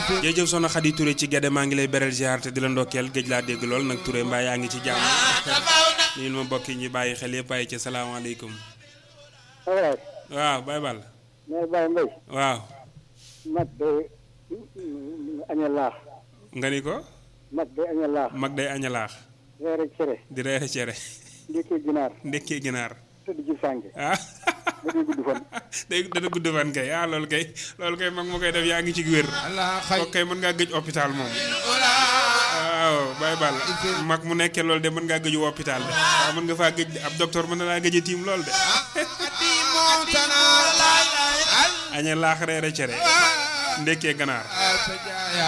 jërëjëf soxna Khady Touré ci Guédé maa ngi lay beral ziar te di la ndokkeel géej laa dégg lool nag Touré mbaa yaa ngi ci jàmm nuyul ma mbokk yi ñu bàyyi xel yëpp bàyyi ci salaamaaleykum Ablaye. waaw Baye Ball mais Baye Mbaye. waaw mag day aña laax. nga ni ko mag day aña laax. mag day añalaax reer ak cere. di reere cere ndékkee ginaar. ndekkee ginaar tëdd ci sànke. ah ba day gudd fan. day dana gudd fan kay ah loolu kay loolu kay mag ma koy def yaa ngi ci wér kooku kay mën ngaa gëj hôpital moom waaw Baye Ball mag mu nekkee loolu de mën ngaa gëju hôpital de waaw mën nga faa gëj ab docteur mën na laa gëj a tiim lool de añee laax reere cere ndekkee ganaar